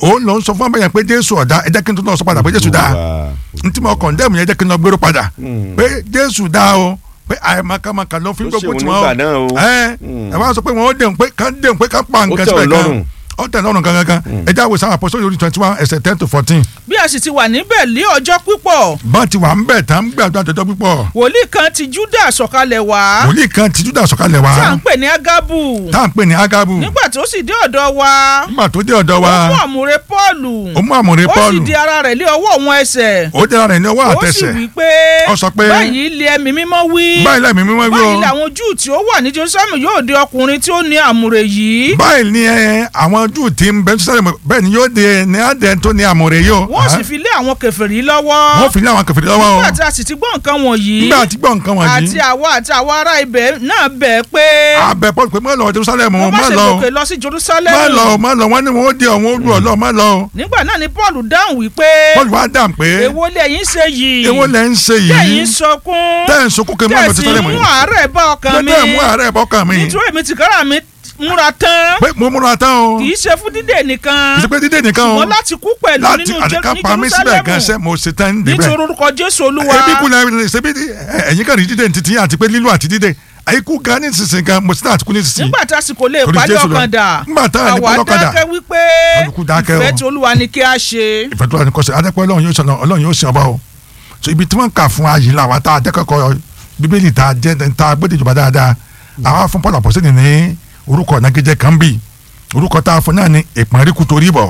òun ló ń sọ fún abẹ́yẹn pé jésù ọ̀dà ẹ jẹ́ kí n tó náà sọ padà pé jésù dáa ntí mo kọ̀ndẹ́mù yẹn jẹ́ kí n lọ gbèrò padà pé jésù dáa o pé àìmọ̀kàmọ̀kà ló fi ń Ó gbógun ṣèwọ tiwọn o nígbà náà o. ẹ ẹ wá sọ pé wọn ó dẹ̀hùn pé kán dẹ̀hùn pé kán pa nǹkan tẹ́ ọ síbẹ̀ lọ́rùn. gan ó tẹ̀ lọ́rùn gangan gan ẹ já wo sáwọn apọ́sọ́ lórí twenty one ẹsẹ̀ ten to fourteen bí a sì ti wà níbẹ̀ lé ọjọ́ pípọ̀ bá ti wà ń bẹ̀ tá ń gbàdúrà jọjọ́ púpọ̀ wòlíì kan ti júdà sọ̀kalẹ̀ wá wòlíì kan ti júdà sọ̀kalẹ̀ wá tí à ń pè ní ágábù tá à ń pè ní agabu nígbà tó sì dé ọ̀dọ̀ wa nígbà tó dé ọ̀dọ̀ ó wa mú àmúre pọ́ọ̀lù ó mú àmúre ó sì pọ́ọ̀lù di ara rẹ̀ lé ọwọ́ òun ẹsẹ̀ ó dẹ́ra rẹ̀ ní ọwọ́ ó sì àtẹsẹ̀ wí pé Ó sọ pé, báyìí lé ẹ̀mí mímọ́ wí báyìí lẹ́mìí mímọ́ wí o báyìí làwọn júù tí ó wà ní jerusalem yóò de ọkùnrin tí ó ní àmúre yìí báyìí ni ẹ, àwọn júù tí ń bẹ sísáré bẹ́ẹ̀ ni yóò de ní adẹ tó ní àmúre yìí o wọ́n sì fi lé àwọn kèfèrí lọ́wọ́ wọ́n fi ní àwọn kẹfìrí lọ́wọ́ o nígbà tí a sì ti gbọ́ nǹkan wọ̀nyí nígbà tí gbọ́ nǹkan àti wọ̀nyí àwa àti àwọn ará ibẹ̀ náà bẹ̀ pé abẹ pọ́ọ̀lù pé má lọ Jerusalem o wọ́n má má ṣe lọ o gòkè lọ sí jerusalem má lọ o má lọ wọ́n ní wọ́n ó di ọ̀hún olú ọ̀lọ́ má lọ o nígbà náà ni paul dáhùn wípé pọ́ọ̀lù wá dà pé èwo lẹ́yìn ṣe yìí èwo lẹ́ ń ṣe yìí tẹ̀yìn sọkún tẹ́ ń sunkún kí n má lọ tẹ̀sí Jerusalem mú yìí àárẹ̀ bá ọkàn mi tẹ́ mú àárẹ̀ bọ́kàn mi nítorí èmi tìkára mi múra tán pé mo múra tán o kì í ṣe fún dídè nìkan ìsèpé dídé nìkan o ṣùgbọ́n láti kú pẹ̀lú láti nínú àdìká Jé- pa mí ní síbẹ̀ gan jerusalem ṣe mo ṣe tán níbẹ̀ nítorí orúkọ jésù olúwa ebi kú lẹ́yìn ṣe bí ẹ̀yin kan rí dídé ní titi yín àti pé lílo àti dídé àyíkú gan ní sísìn gan mo sì náà àti kú ní sísìn nígbà tá a sì kò lè Torí parí Jésù lọ. ọkàn dà Nígbà tá a lè àwa parí ọkàn dà. dákẹ́ wípé Olùkú dákẹ́ o. ìfẹ́ tí olúwa ní kí a ṣe ìfẹ́ tó wà ní kọ́sẹ̀ adẹ́pẹ́ ọlọ́run yóò sọ̀nà ọlọ́run yóò sìn ọba o so ibi tí wọ́n kà fún ayé la wa tá a dẹ́kọ̀kọ́ bíbélì tá a jẹ́ tá a gbé ìjọba dáadáa àwa fún Paul àpọ̀sẹ́ni ní orúkọ nagijẹ kan bì orúkọ tá a fún náà ní ìpọ́nríkù torí bọ̀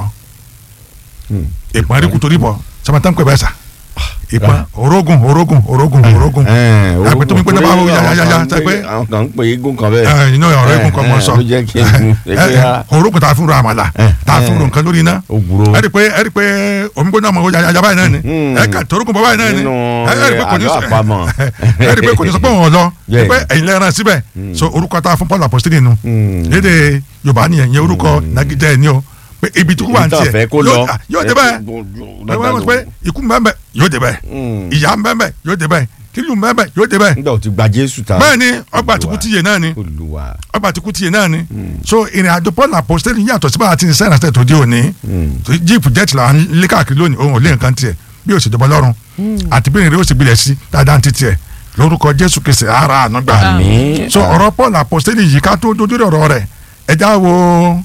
ìpọ́nríkù torí bọ̀ sọmọtàn pẹ̀ bẹ́ẹ̀ sà ìpọ́n orógùn orógùn orógùn orógùn àgbẹ̀ tó mi pé náà bá wọ yáyáyá sẹ pé àwọn kan ń pè é gún kan bẹ́ẹ̀. ẹ inú ọ̀rọ̀ eégún kan mọ̀ sọ ló jẹ́ kí n ẹ ẹ orógùn tá a fún ro àmàlà tá a fún ro nǹkan lórí iná òwúrò. ẹ rí i pé ẹ rí i pé omi gbóná ọmọ yàyà yàyà báyìí náà ni Hmm. ẹ kà torókùn bọ́ báyìí náà ni Nínú, ẹ ẹ rí i pé kò ní àlọ́ sọ àpamọ̀. ẹ rí i pé kò ní sọ pé òun lọ Yeah. ẹ pé ẹ̀yin lẹ́ran síbẹ̀ so orúkọ tá a fún Paul apostoli nu Hmm. lédè Yorùbá nìyẹn yẹn orúkọ nagijẹ ẹ ní o pé ibi tí kú wà ní Ìtàn fẹ́ tiẹ̀ kó lọ. yóò- yóò dé bẹ́ẹ̀ ẹ wọ́n mọ̀ pé ikú mbẹ́mbẹ́ yóò dé bẹ́ẹ̀ Hmm. ìyá mbẹ́mbẹ́ yóò dé bẹ́ẹ̀ kílù mbẹ́mbẹ́ yóò dé bẹ́ẹ̀ nígbà tó ti gba Jésù ta. bẹ́ẹ̀ ni ọgbà àtìkú tiyè náà ni Olúwa. ọgbà àtìkú tiyè náà ni so ìrìn àjò Paul apostoli yàtọ̀ sí bá a ti ń sẹ́yìn àti ètò òní jíìpù jẹ́tì là ń lé káàkiri lónìí òun ò lé nǹkan tiẹ̀ bí o sì jọba lọ́rùn àti bí ìrìn ó sì gbilẹ̀ sí dáadáa ti tiẹ̀ lórúkọ Jésù Kristi ara àná gbà Àmín. so ọ̀rọ̀ Paul apostoli yìí ká tó dojú ọ̀rọ̀ rẹ̀ ẹja wo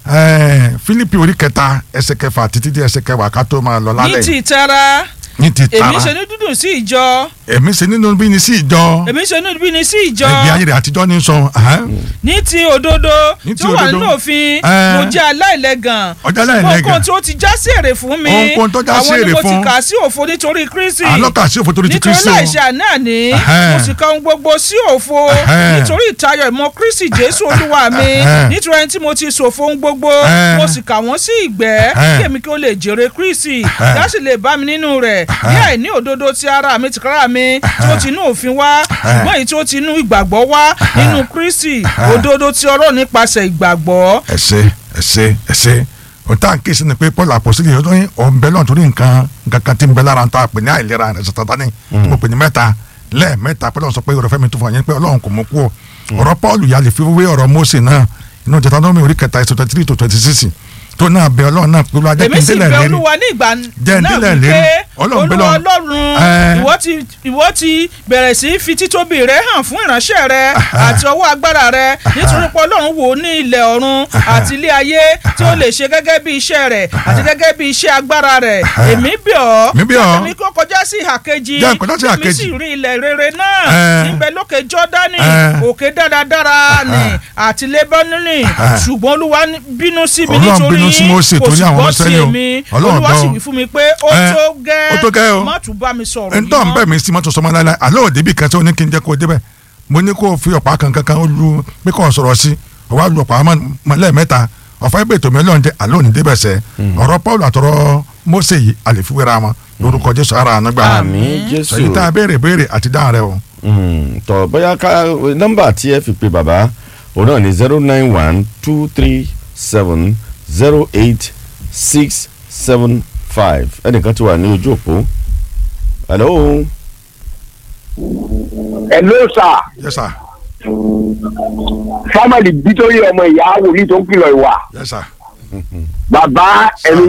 eh, Fílípì orí kẹta ẹsẹ̀ kẹfà títí di ẹsẹ̀ kẹwàá ká tó máa lọ ní lálẹ́ ti ìtara ní ti èmi tara ṣe ní dúdùn sí ìjọ èmi ṣe nínú bí ni sí ìjọ èmi ṣe ní bí ní sí ìjọ ẹgbẹ́ ayé rẹ̀ àtijọ́ ní sọ ahán. ní ti òdodo Ní ti tí ó wà òdodo. nínú òfin Eh. mo jẹ́ aláìlẹ́gàn Ọjọ́ aláìlẹ́gàn. ohun tí ó ti já sí èrè fún mi Ohunkóhun tó já sí àwọn ni èrè mo ti fún. kà sí òfo nítorí Kristi àlọ́kà sí òfò torí ti nítorí Kristi o láìṣe àná ni Ẹhẹ́n. mo sì ka ohun gbogbo sí òfo Ẹhẹ́n. nítorí ìtayọ̀ ìmọ̀ Kristi Jésù Olúwa mi Ẹhẹ́n. nítorí ẹni tí mo ti ṣòfo ohun gbogbo Ẹhẹ́n. mo sì kà wọ́n sí ìgbẹ́ Ẹhẹ́n. kí èmi kí ó lè jèrè Kristi Ẹhẹ́n. láti lè bá mi nínú rẹ̀ ní àìní òdodo ti ara mi tìkára mi tí ó ti inú òfin wá ṣùgbọ́n èyí tí ó ti inú ìgbàgbọ́ wá nínú Kristi òdodo ti ọ̀rọ̀ nípasẹ̀ ìgbàgbọ́ ẹsẹ ẹsẹ ẹsẹ o tá à ń ké sí ni pé Paul apostoli yìí lóyún ọ̀ ń bẹ lọ́n torí nǹkan nǹkan kan tí ń bẹ lára tó a pè ní àìlera rẹ̀ sọ̀tàtà ni tí mo pè ní mẹ́ta lẹ́ẹ̀mẹ́ta pé lọ́n sọ pé ọ̀rọ̀ fẹ́mi tó fún ọ yẹn pé Ọlọ́run kò mú kú ọ ọ̀rọ̀ Paul yà lè fi wé ọ̀rọ̀ Mósè náà inú Deuteronomy orí kẹta ẹsẹ̀ twenty three to twenty six tó náà bẹ Ọlọ́run náà pé Olúwa jẹ́ kí èmi n sì délẹ̀ bẹ lérí olúwa ní ìgbà Jẹ́ n náà délẹ̀ wípé lérí. Ọlọ́run bẹ olúwa lọ́run. ọlọ́run Ẹ́. ìwọ ti ìwọ ti bẹ̀rẹ̀ sí í fi títóbi rẹ hàn fún ìránṣẹ́ rẹ àti ọwọ́ agbára rẹ nítorí pé ọlọ́run wò ó ní ilẹ̀ ọ̀run àti ilé ayé tí ó lè ṣe gẹ́gẹ́ bí iṣẹ́ rẹ̀ àti gẹ́gẹ́ bí iṣẹ́ agbára rẹ̀ èmi bẹ̀ ọ́ Èmi bẹ̀ ọ́. èmi kó kọjá sí ìhà kejì Jẹ́ n kọjá sí ìhà èmi sì kejì. rí ilẹ̀ rere náà Ẹ́. níbẹ̀ lókè jọ́dánì Ẹ́. òkè dáradára ni àti lébánínì ṣùgbọ́n olúwa bínú sí mi Ọlọ́run nítorí bínú sí Mósè kò torí sì àwọn gbọ́ ọmọ sí Ísírẹ́lì o. èmi Ọlọ́run olúwa sì gbọ́. wí fún mi pé ó Ẹ́. tó gẹ́ Ó tó gẹ́ o. má tún bá mi sọ̀rọ̀ ẹni tó ń bẹ̀ mí sí mọ́tò sọmọ láéláé àlọ́ òde bí kan tí ó ní kí n jẹ́ kó o débẹ̀ mo ní kó o fi ọ̀pá kan kankan ó lu pé kó o sọ̀rọ̀ sí o wá lu ọ̀pá mọ́- mọ́ lẹ́ẹ̀mẹ́ta ọ̀fà ibẹ̀ tòmí ọlọ́run jẹ́ àlọ́ òní débẹ̀ sẹ́ ọ̀rọ̀ Paul àtọ̀rọ̀ Mósè yìí àlèfiwéra wọn lórúkọ Jésù ara àná gbà Àmín Jésù. sọyìn tá a béèrè béèrè àti dáhùn rẹ o Mm, tọ bóyá ká nọ́mbà tí ẹ fi pe bàbá òun náà ní zero nine one two three seven zero eight six seven five ẹnìkan ti wà ní ojú òpó hello Hello sir yes sir family bítórí ọmọ ìyá wòlíì tó ń kìlọ̀ ìwà yes sir bàbá ẹni